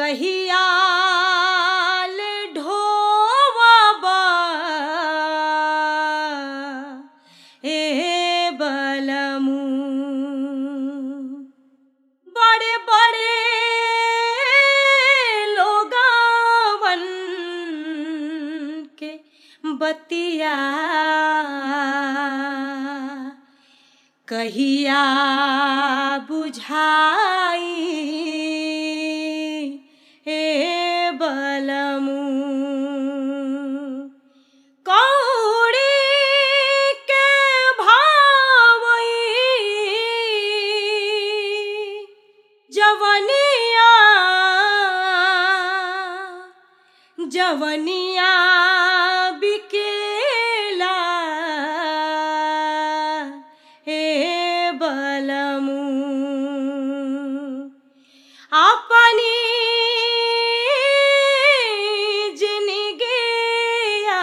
कहिया ले ढोवबा ए बलमू बड़े बड़े लोगावन के बतिया कहिया बुझाई ए बलमू कौड़ी के भावई जवनिया जवनिया बिकेला हे बलमू अपनी जिनगिया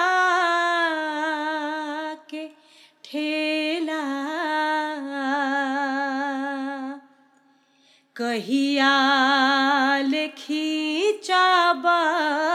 के ठेला कहिया लिखी चाबा